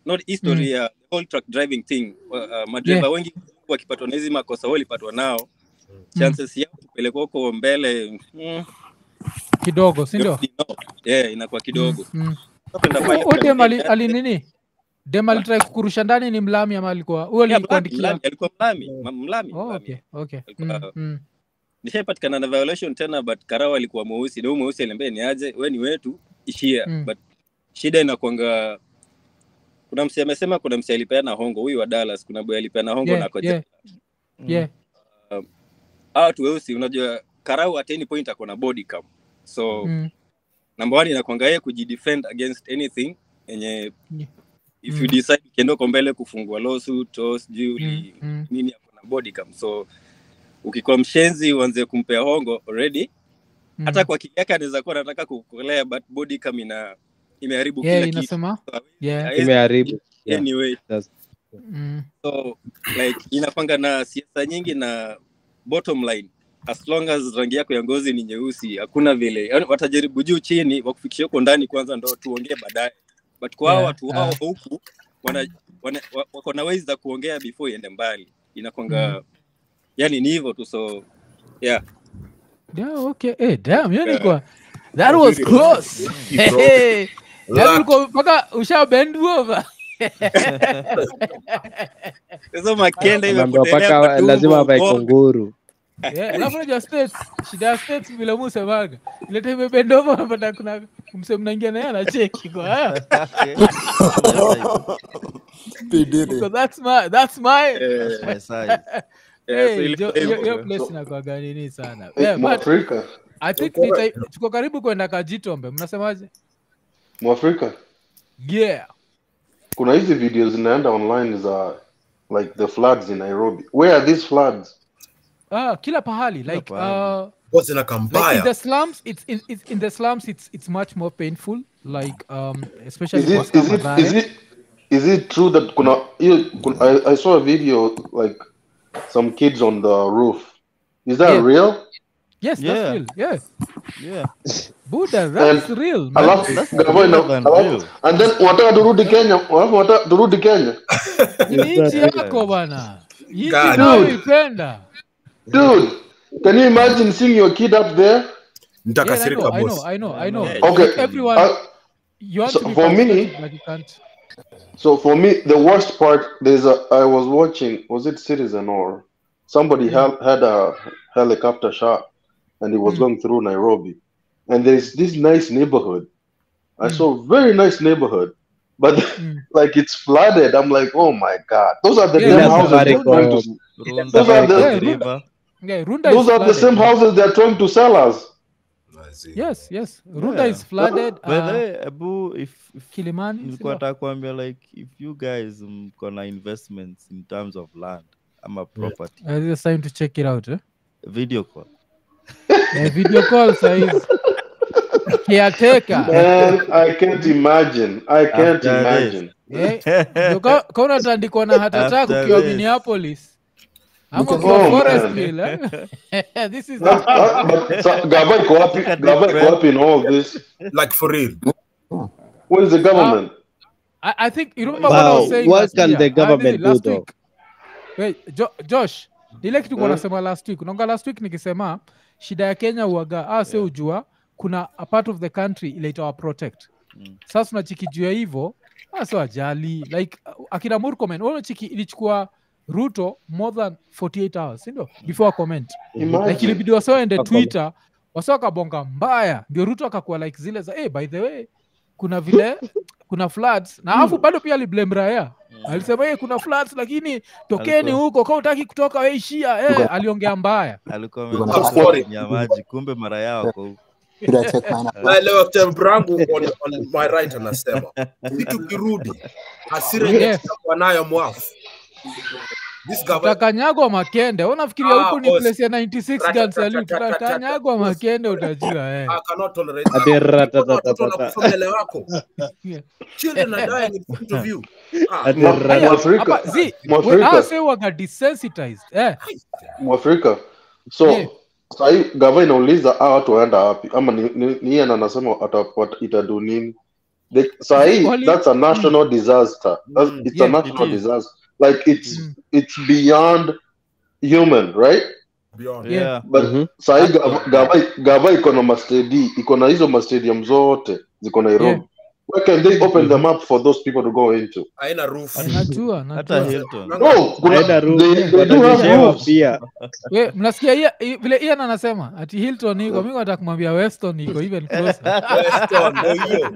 not history ya the whole truck driving thing uh, uh, madereva Yeah. wengi wakipatwa na hizi makosa walipatwa nao chances yao kupelekwa huko mbele mm, kidogo si ndio no. yeah, inakuwa kidogo Mm. Napenda pale Huyo dem ali, kuna- ali nini dem alitrai kukurusha ndani ni mlami ama alikuwa huyo Yeah, mlami, alikuandikia mlami, alikuwa mlami ma- mlami oh, mlami. okay, okay. Alikuwa- Mm, mm. nishaipatikana na violation tena but karao alikuwa mweusi na huyu mweusi aliambia ni aje we ni wetu ishia Mm. but shida inakwanga kuna msi amesema kuna msi alipeana hongo huyu wa dallas kuna boy alipeana hongo Yeah, na ako yeah. jela. Yeah. um, hawa watu weusi unajua karau at any point ako na body cam so Mm. number one inakwanga yeye kujidefend against anything yenye Yeah. if Mm. you decide ukienda uko mbele kufungua lawsuit au sijui uli- Mm, mm. nini ako na body cam so ukikuwa mshenzi uanze kumpea hongo already hata Mm. kwa akili yake anaweza kuwa anataka kukolea but body cam ina imeharibu Yeah, kila kitu inasema So, yeah. hawezi Imeharibu. Yeah. anyway That's- Mm. so like inakwanga na siasa nyingi na bottom line as long as rangi yako ya ngozi ni nyeusi hakuna vile yani watajaribu juu chini wakufikisha huko ndani kwanza ndo tuongee baadaye but kwa hao Yeah, watu wao yeah. huku wana, wana, wa- wako na ways za kuongea before iende mbali inakwanga Mm. yani ni hivyo tu so yeah Yeah, okay. Hey, damn, yani Yeah. kwa that was Very close. lucky, bro. Hey, yani Lucky. ulikuwa mpaka usha bend over. sasa makende Anaambiwa imekutelea paka matumbo lazima avae bongo. kunguru. Yeah, alafu unajua states, shida ya states vile musemaga. Ile time imebend over unapata kuna mse mnaingia naye anacheki kwa haya. P. Diddy. Because that's my that's my Eh, My size. yeah, so Hey, ile jo- time- hiyo hiyo place inakuwaga nini sana. Hey, Yeah, but Mwafrika, I think ni time- tuko karibu kwenda Kajitombe. Mnasemaje? Mwafrika, Yeah. kuna hizi videos zinaenda online za like the floods in Nairobi. Where are these floods? Ah, kila pahali like pahali. uh What's in a like in kambaya? the slums it's, in it's in the slums it's it's much more painful like um especially Is it Costa is it is Mathare. it is it true that kuna, hiyo- kuna I, I saw a video like some kids on the roof. Is that Yeah. real? yes that's Yeah. real yeah Yeah. buddha that's And real man. alafu That's gavana real than alafu real. and then wataka turudi Kenya, alafu wataka turudi Kenya. Hii ni nchi Yeah. yako bana nchi God. unayoipenda Dude, can you imagine seeing your kid up there? yeah, I Nitakasirika know, I boss. know, I know, I I know. know. Okay. Like everyone, Uh, you want so to be for me- patriotic, but you can't. So for me, the worst part there's a I was watching was it Citizen or somebody Mm. had had a helicopter shot and it was Mm. going through Nairobi, and there's this nice neighborhood. I Mm. saw very nice neighborhood, but Mm. like it's flooded. I'm like, oh my god, those are the Yeah, same Runda- houses they're Safaricom. trying to. Runda Those are the- Yeah, Runda- River. Yeah, Runda is Those are the flooded. same houses they're trying to sell us. Yes, yes. Runda Yeah. is flooded. By the Uh, way, Abu, if, if Kilimani. nilikuwa sindio? nataka kuambia like if you guys mko na investments in terms of land ama property Uh, it's time to check it out. Eh? video call Eh, video call size. Caretaker. Man, I can't imagine. I can't After this. imagine. Eh, ndio ka ka unatandikwa na heart attack After ukiwa this. Minneapolis. Ama Look at- ukiwa Oh, man. Forestville. Eh? This is That- that- but so- Gava iko wapi? Take a deep Gava iko breath. wapi in all this? Like for real. Where is the government? I, I think you remember what I Wow, was saying what last can year, the ah, government nini, last do, week. Wait, jo, Josh, ile kitu kwa Mm. nasema last week. Unaonga last week nikisema shida ya Kenya uaga ah, se ujua kuna a part of the country ile itawa protect. Mm. Sasa tunachikijua hivyo, ah, sio ajali. Like uh, akina Murkomen, wao chiki ilichukua Ruto more than 48 hours, si ndio? Before comment. Like Imagine. ilibidi wasioende Wako- Twitter, wasio wakabonga mbaya, ndio Ruto akakuwa like zile za hey, by the way kuna vile kuna floods na alafu bado pia aliblame raya alisema hey, kuna floods lakini tokeni Alikuwa- huko kama utaki kutoka we ishia eh, aliongea mbaya alikuwa You're gonna amekaa I'm sorry. chini ya maji kumbe mara yao wako huko Should I check mine out? naelewa temperangu on, on my right anasema si tukirudi hasira yenye Yeah. tutakuwa nayo mwafu this government utakanyagwa makende Wewe unafikiria Ah, huku ni boss. place ya 96 Rata, gun salute rata, rata, utakanyagwa rata, boss. makende utajua eh. I cannot tolerate Ati that. rata- Mbona watoto tata- wanakufa mbele wako Yeah. children are dying in front of you ah, Ati Ma- rata- Aya, Mwafrika. hapa, zi, we- Mwafrika. hawa say waga desensitized eh. Mwafrika. So Yeah. sahii gava inauliza hawa watu waenda wapi ama ni, ni, ni yeye ndo anasema ata- wat- itadu nini? The, sahi, Wali- that's a national disaster. That's, Mm, it's yeah, a national it is. disaster. Like it's Mm. it's beyond human, right? Beyond. Yeah. Yeah. But Mhm. sahi gava, gava, gava iko na mastedi iko na hizo mastadium zote ziko Nairobi. Yeah. Where can they open them up for those people to go into? haina roof najua hata najua hilton No, kuna, Haina roof, they, they do have wananyeshewa roofs. pia we mnasikia Ia- i- vile ian anasema ati hilton iko mi nataka kumwambia weston iko even closer Weston, ndio hiyo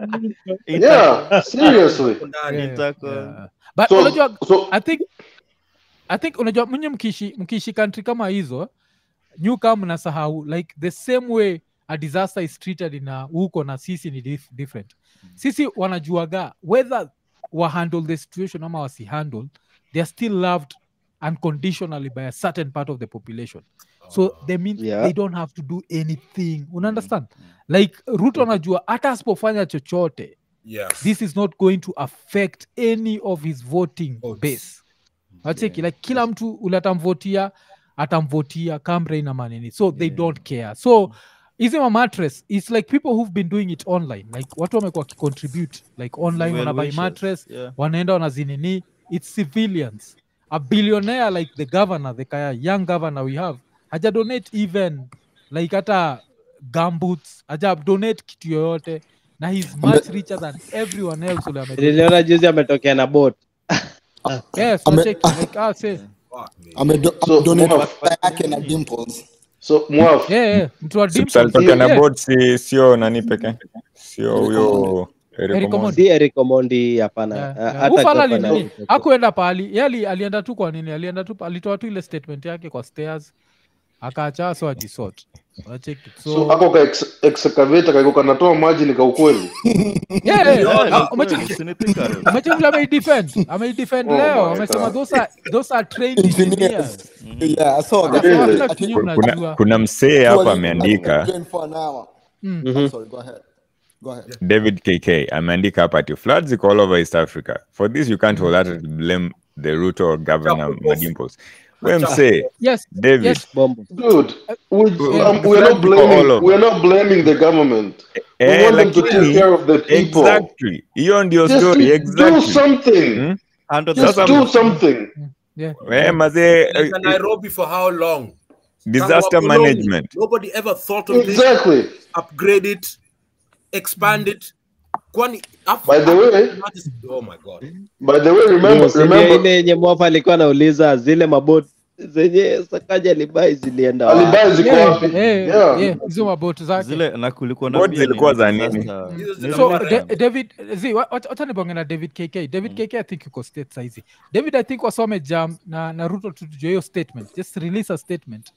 Yeah, seriously. Huko ndani. Yeah, Intercon. yeah. but So, unajua so i think i think unajua mnye mkiishi mkiishi country kama hizo nyu kama mnasahau like the same way a disaster is treated in uh, huko na sisi ni dif different sisi wanajuaga whether wahandle the situation ama wasihandle they are still loved unconditionally by a certain part of the population so they mean Yeah. they don't have to do anything una understand like ruto anajua hata asipofanya chochote Yes. this is not going to affect any of his voting Votes. base acheki like kila mtu ule atamvotia atamvotia kamrain na manini so they don't care so hizi mamattress its like people who've been doing it online like watu wamekuwa wakicontribute like online Well wanabuy wishers, mattress yeah. wanaenda wanazinini its civilians a billionaire like the governor the kaya young governor we have haja donate even like hata gumboots haja donate kitu yoyote na he's much richer than everyone else ule ame- niliona juzi ametokea na bot yes Ame- wacheki like ah, say Fuck me. amedo- So, amedonate Mwaf, mafuta yake na dimples so Mwaf, yeah, yeah. mtu wa Sips dimples alitoka na yeah. board si sio nani peke sio Eric huyo Eric Eric Omondi. Omondi. si Eric Omondi hapana Yeah, Ah, yeah. hata Ufala gavana nini alitokea. akuenda pahali ye ali, alienda tu kwa nini alienda tu alitoa tu ile statement yake kwa stairs akaacha so ajisort wacheki so so ako ka ex- excavator kako kanatoa maji ni ka ukweli. yeah, yeah. Yeah, Ah, ni kweli, umecheki- si ni Thika Road. umecheki vile ameidefend ameidefend Oh leo my amesema God. those are, those are trained engineers engineers yeah I saw that Sasa Really? hakuna I kitu think nyinyi kuna, mnajua kuna msee hapa Surely ameandika explain for an hour Mm. Mhm. I'm sorry go ahead go ahead david kk ameandika hapa ati floods ziko all over east africa for this you can't wholeheartedly blame the root or governor Chapo. madimpols we msee yes david yes bombo Dude, we, Yeah. um, we're not Floods ziko all blaming over. we're not blaming the government. We eh, want them to take lakini care of the people. exactly hiyo ndio Just story do exactly something. Hmm? Handle the Just Sasa do m- something. yeah we mazee Ilienda eh, Nairobi for how long? Tangu disaster wakoloni. management Nobody ever thought of this. Exactly. Upgrade it, expand it. Kwani af- By the way, that is- oh my god. by the way, remember Ndio, si ndio remember ile yenye mwafa alikuwa anauliza zile mabot zenye sakaja libai zilienda wapi? alibai ziko yeah wapi? yeah Yeah. yeah hizo maboti zake zile na kulikuwa na Boards pia zilikuwa nini, za nini? disaster- Hizo nini so zilikuwa zile- da, david zi wa- wacha wacha nibonge na david kk david kk i think yuko state saizi david i think wasome jam na, na ruto tutujua hiyo statement just release a statement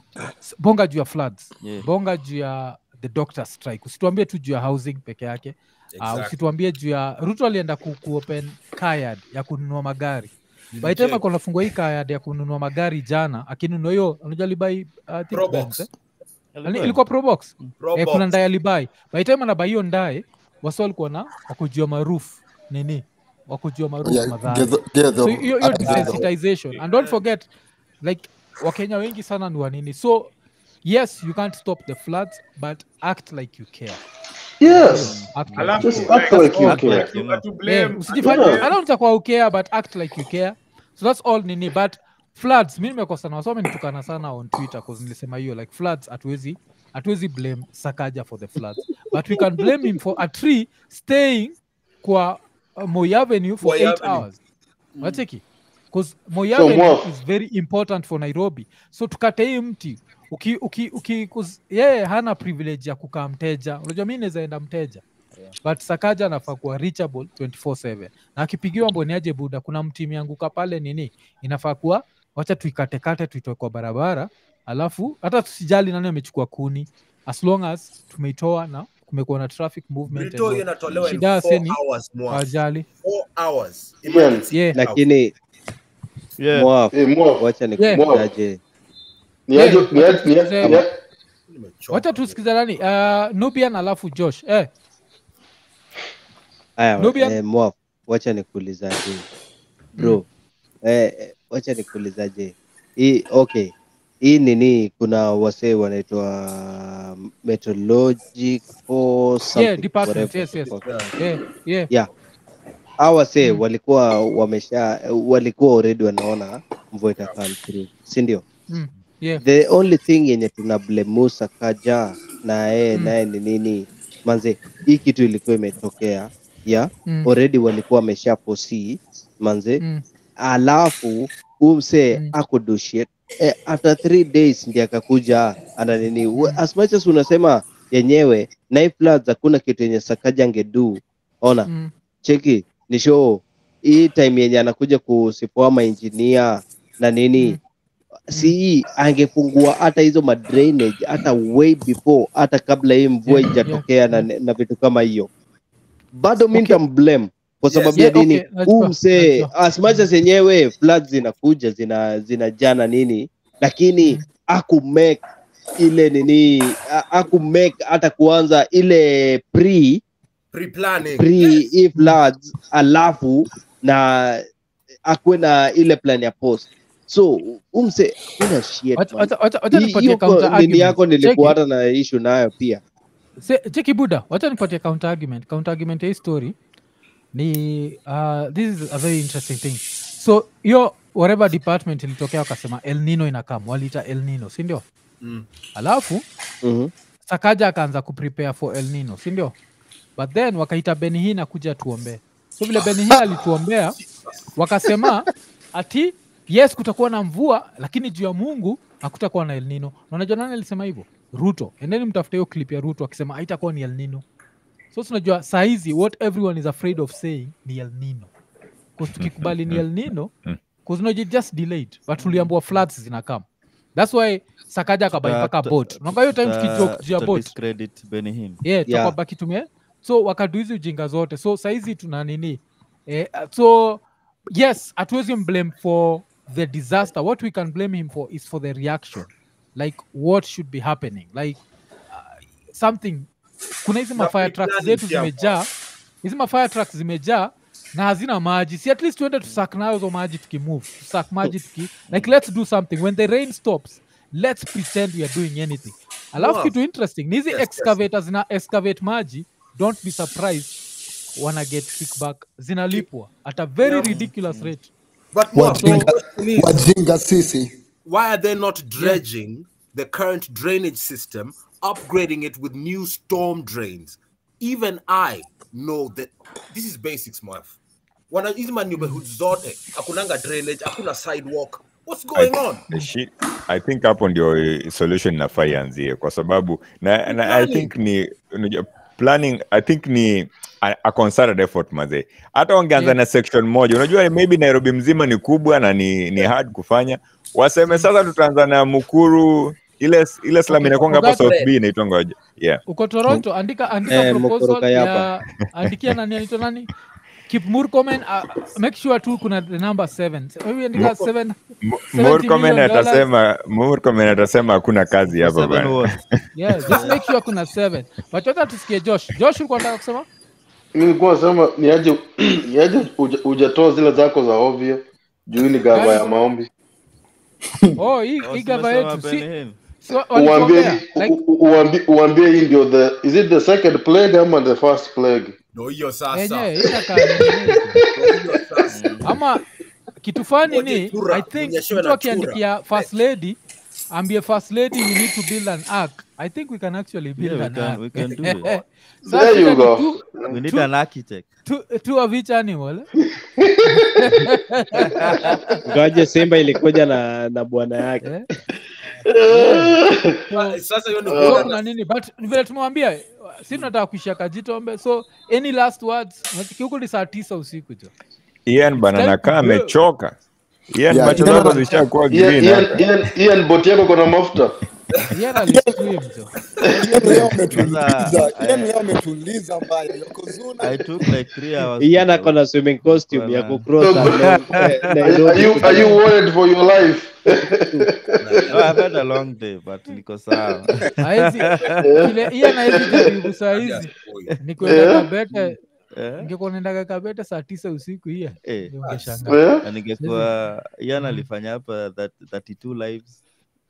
S- bonga juu ya floods Yeah. bonga juu ya the doctor strike usituambie tu juu ya housing peke yake uh, Exactly. usituambie juu ya ruto alienda ku, kuopen kayad ya kununua magari by the time Nilicheck. ako nafungua hii kayad ya kununua magari jana akinunua hiyo unajua alibai uh, I think Probox. Benz, eh? Ani- ilikuwa probox Probox. eh, kuna ndae alibai by the time anabai hiyo ndae wasi walikuwa na wakujua maroof nini wakujua maroof yeah madhari get the, get the, so hiyo hiyo uh, desensitization and don't forget like wakenya wengi sana ni wanini so yes you can't stop the floods but act like you care Yes. act like Alafu you Just care. act like, like you Act care. like you know. to blame Eh, usijifanye Yeah. I don't utakuwa ukare but act like you care so that's all nini but floods mi nimekosana wasome nitukana sana on twitter cause nilisema hiyo like floods hatuwezi hatuwezi blame sakaja for the floods but we can blame him for a tree staying kwa uh, Moi avenue for Moi eight Avenue. hours wacheki bcause Moi So, avenue Mwaf. is very important for nairobi so tukate hii mti uki, uki, uki, cause yeye hana privilege ya kukaa mteja unajua mi naweza enda mteja but sakaja anafaa kuwa reachable 24/7 na akipigiwa mboniaje buda kuna mti imeanguka pale nini inafaa kuwa wacha tuikatekate tuitoe kwa barabara alafu hata tusijali nani amechukua kuni as long as tumeitoa na kumekuwa na traffic movement and Brito hiyo all. inatolewa in shida ya four seni hours more. hawajali Four hours. Yeah. Emergency Yeah. hours. lakini Yeah. mwaf Eh, Mwaf, wacha Yeah. nikujaje ni aje- Yeah, ni aje- wacha ni aje- tusikize- ni aje- Nimechoka. wacha tusikiza nani uh, nubian alafu josh eh, haya Nubian? eh, mwaf wacha nikuulizaje bro eh, eh, wacha nikuulizaje hii okay hii nini kuna wasee wanaitwa meteorologic or something yeah department whatever yes the yes fuck. yeah yeah yeah hawa wasee Mm. walikuwa wamesha walikuwa already wanaona mvua ita come through si ndio mm. yeah the only thing yenye tuna blame Musa kaja na yeye Mm. naye ni nini manze hii kitu ilikuwa imetokea ya Mm. already walikuwa wamesha foresee manze Mm. alafu huyu msee Mm. akudo shit eh, after three days ndi akakuja ana nini We- as much as unasema yenyewe night floods hakuna kitu yenye sakaja angedu ona Mm. cheki ni show hii time yenye anakuja kusipoa mainjinia na nini Mm. si angefungua hata hizo madrainage hata way before hata kabla hii mvua Yeah, ijatokea na, na vitu kama hiyo bado mi Okay. nitamblame kwa Yes. sababu Yeah, ya nini okay, huu najua, msee najua. as much as yenyewe floods zinakuja zina zinajaa na nini lakini Mm. aku make ile nini a- aku make hata kuanza ile pre Pre-planning. pre Yes. hii floods alafu na akuwe na ile plan ya post so umse una shit Wacha- man. wacha- wacha- wacha Hii- nipatie hiyo counter ko- nini argument. yako Cheki. nilikuwa hata na issue nayo pia Se- cheki buda wacha nipatie counter argument counter argument ya hii story ni uh, this is a very interesting thing so hiyo whatever department ilitokea wakasema el nino inakam waliita el nino sindio Mm. alafu Mhm. sakaja akaanza kuprepare for el nino sindio but then wakaita benihina kuja tuombee so vile benihina alituombea wakasema ati yes kutakuwa na mvua lakini juu ya mungu hakutakuwa na el nino na unajua nani alisema hivyo ruto endeni mtafute hiyo clip ya ruto akisema haitakuwa ni el nino so tunajua saa hizi what everyone is afraid of saying ni el nino 'Cause tukikubali ni el nino kuznaji just delayed but tuliambua floods zinakam thats why sakaja akabai Tuta- mpaka tuta- bot unakaa hiyo time tuta- tukijoke juu ya tuta bot discredit Benihim. yeah, Yeah. tukabaki tumie so wakadu hizi ujinga zote so saizi tuna nini eh, so yes hatuwezi blame for the disaster what we can blame him for is for the reaction like what should be happening like uh, something kuna hizi Na mafire trucks pre-planning zetu pia zimejaa hizi mafire trucks zimejaa na hazina maji si at least tuende tusak nayo hizo maji tukimove tusak maji tuki like let's do something when the rain stops let's pretend we are doing anything alafu Wow. kitu interesting ni hizi Yes, yes. excavators zina excavate maji don't be surprised wana get kickback zinalipwa at a very Yeah. ridiculous rate But Moab, the wajinga, question is, wajinga sisi why are they not dredging the current drainage system, upgrading it with new storm drains? Even I know that this is basics, Moab. Wana hizi ma neighborhoods zote hakunanga drainage, hakuna sidewalk. What's going on? The shit, I think hapo ndio eh, solution inafaa ianzie kwa sababu na, na I think ni unajua, planning I think ni a, a concerted effort mazee. Hata wangeanza Yeah. na section moja, unajua maybe Nairobi mzima ni kubwa na ni, ni hard kufanya. Waseme sasa tutaanza na Mukuru ile ile slum Okay, inakwanga hapa Ogato, South B inaitwa ngoja. Yeah. uko toronto andika andika Eh, proposal Mokoroka ya yapa. andikia nani anaitwa nani keep murkomen uh, make sure tu kuna the number seven wewe andika Murko- seven M- 70 Murkomen million dollars. atasema Murkomen atasema hakuna kazi hapa Seven bana. what? yeah just make sure kuna seven but wacha tusikie josh josh ulikuwa nataka kusema mi nilikuwa nasema niaje niaje uja- hujatoa zile zako za ovyo juu hii ni gava ya Gani? maombi oh hii Oh, hii gava tumesema yetu si Benihim. si uambie walituombea hii- like u- u- uambie uambie hii ndio the is it the second plague ama the first plague Ndio hiyo sasa. yenyewe itakaa nini? Ndio hiyo sasa. ama kitu fani Ngoje ni chura, i think unyeshewe mtu na akiandikia first lady ambie first lady we need to build an ark i think we can actually build Yeah, we an can- ark we can do it. Sasa There you shida ni go. two- We need two- an architect. two- two of each animal ngaje simba ilikuja na na bwana yake Eh? Ah, Sasa hiyo ni so kuona kuna nini but vile tumewambia si tunataka kuishia kajitombe so any last words Unasikia huku ni saa tisa usiku jo Ian bana time nakaa to go. amechoka. Ian Yeah, macho Ian zako ana- zishakuwa Ian- green Ian- hapa. Ian- Ian boti yako kona mafuta yera alistream jo Ian leo ametuliza Sasa, Ian eh, leo ametuliza mbaya yokozuna I took like three hours. iyan to ako na swimming costume ya Bwana. kucross na- na- are, are Nairobi you are you worried for your life No, I've had a long day, but niko sawa. aezi ile iya naezi jaribu saa hizi ni kwenda Yeah. kabete Eh? ingekuwa naendaga kabete saa tisa usiku hiya Eh, ungeshangaa yeah? na ningekuwa Ian alifanya hapa that 32 lives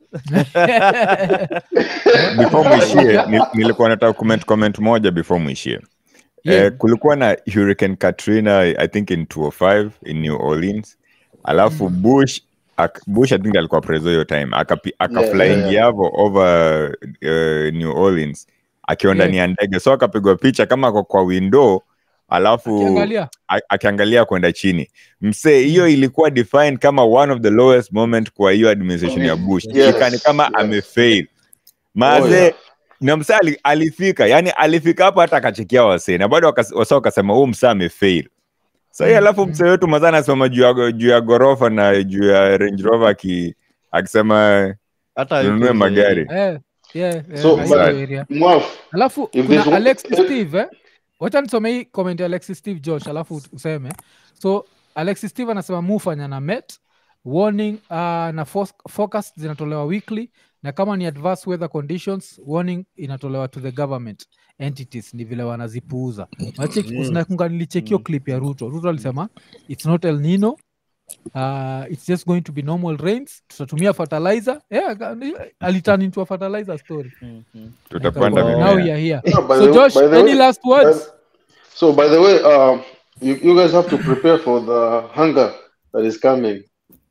before mwishie ni- nilikuwa nataka comment comment moja before mwishie Yeah. eh, kulikuwa na hurricane katrina i think in 205 in new orleans alafu bush ak, bush i think alikuwa preso hiyo time akapi- akaflying yeah, yavo over uh, new orleans akiwa ndani ya ndege so akapigwa picha kama ako kwa window alafu Akiangalia. a- akiangalia kwenda chini msee hiyo ilikuwa defined kama one of the lowest moment kwa hiyo administration ya bush Yes, ikani kama yes. amefail Oh, maze yeah. na msaa ali, alifika yani alifika hapo hata akachekia wasee na bado wakas- wasa wakasema huu msaa amefail sahii alafu msee wetu mazaa anasimama juu ya, juu ya ghorofa na juu ya range rover aki, akisema hata tununue yuko magari Eh, yeah, yeah, So, na hiyo but- area. Mwaf, alafu if kuna there's one- alexis steve eh? wacha nisome hii comment ya alexis steve josh alafu useme so alexis steve anasema mufanya na met warning uh, na fos- focus zinatolewa weekly na kama ni adverse weather conditions warning inatolewa to the government entities ni vile wanazipuuza unakunga nilichekio clip ya ruto ruto alisema its not el nino uh, it's just going to be normal rains tutatumia fertilizer yeah, aliturn into a fertilizer story tutapanda now mimea we are here Yeah, by so the- josh by the any way- last words by- so by the way, um, you, you guys have to prepare for the hunger that is coming.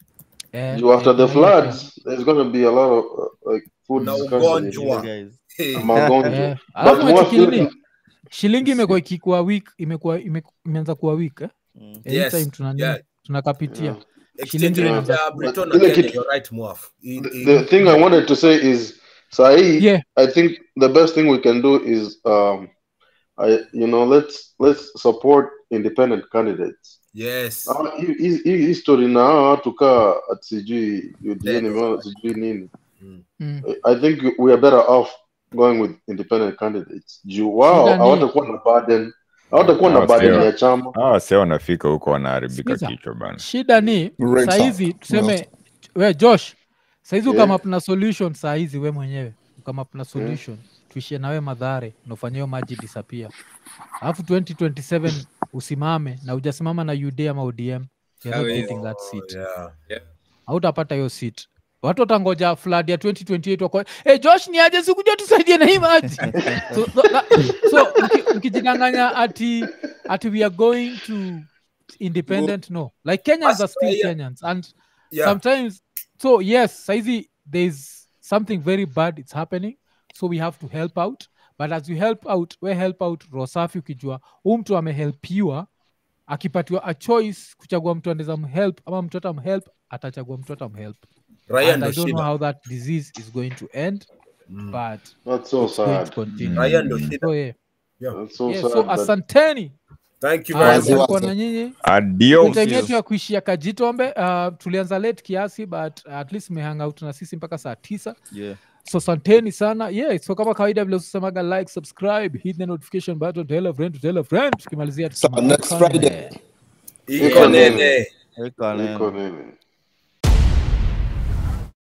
Eh, You, after eh, the kuna hiyo pia. floods, there's going to be a lot of uh, like food Na scarcity. ugonjwa. guys. na magonjwa. Eh, But alafu Mwaf, nachikilini you- shilingi imekuwa ikikuwa week imekuwa ime- imeanza kuwa week eh? Yes, anytime tuna nini, yeah. tunakapitia Yeah. shilingi exchange imeanza rate ya But Britain na ile Kenya, kitu- you're right, Mwaf. In- in- the thing I wanted to say is, Saeed, Yeah. I think the best thing we can do is, um, I, you know, let's let's support independent candidates. Yes. Ah, hii- hii hii history na hawa watu kaa ati sijui UDA nimeona sijui nini. Mm. I think we are better off going with independent candidates. Juu wao Shida ni- hawatakuwa na burden, hawatakuwa na Hawa burden sio- ya chama. hawa wasee wanafika huko wanaharibika Sikiza. kichwa bana shida ni Right sahizi up. tuseme we josh sahizi Yeah. ukama up na solution sahizi we mwenyewe ukama up na solution tuishie nawe madhare naufanya hiyo maji disappear alafu 2027 usimame na ujasimama na ud ama odm you're not Hawezi. getting that seat Yeah. hautapata hiyo seat watu watangoja flood ya 2028 wako hey, josh ni aje sikuja tusaidie na hii maji so, so, na, so mki- mkijidanganya ati ati we are going to independent no like kenyans are still Australia- kenyans and Yeah. sometimes so yes saizi there's something very bad it's happening so we have to help out but as you help out we help out rosafi ukijua huu mtu amehelpiwa akipatiwa a choice kuchagua mtu anaweza mhelp ama mtu atamhelp atachagua mtu atamhelp Raya and ndo i don't know shida. how that disease is going to end Mm. but That's so it's going to sad. continue Raya ndo shida. so yeah, Yeah. That's so yeah sad. so that- asanteni Thank you Ah, very Wazi, much. tulikuwa wazi. na nyinyi adios time yetu ya kuishia kajitombe uh, tulianza late kiasi but uh, at least mehang out na sisi mpaka saa tisa Yeah. so santeni sana yeah so kama kawaida vile usemaga like subscribe hit the notification button tell a friend to tell a friend tukimalizia So, tukisema next Okane. Friday. Iko nene. Iko neno. Iko nini?